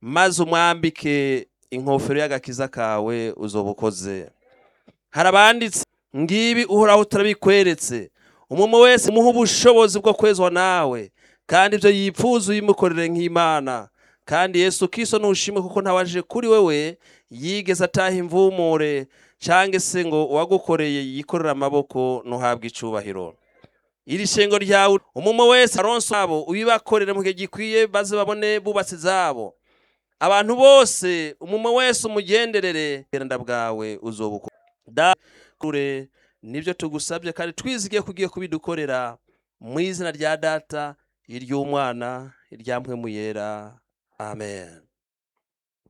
maze umwambike inkofero y'agakiza kawe uzoba ukoze hari abanditse ngibi uhoraho turabikweretse umuntu wese umuha ubushobozi bwo kwezwa nawe kandi ibyo yipfuza uyimukorere nk'imana kandi yesu kiso ntushime kuko ntawaje kuri wewe yigeze ataha imvumure cyangwa se ngo uwagukoreye yikorere amaboko ntuhabwe icubahiro iri shengo ryawe umuntu wese aronse wabo ubibakorere mu gihe gikwiye maze babone bubatse izabo abantu bose umuntu wese umugenderere ubwenda bwawe uzobukora kure nibyo tugusabye kandi twizigiye kugiye kubidukorera mu izina rya data iry'umwana iryamwe mu yera amen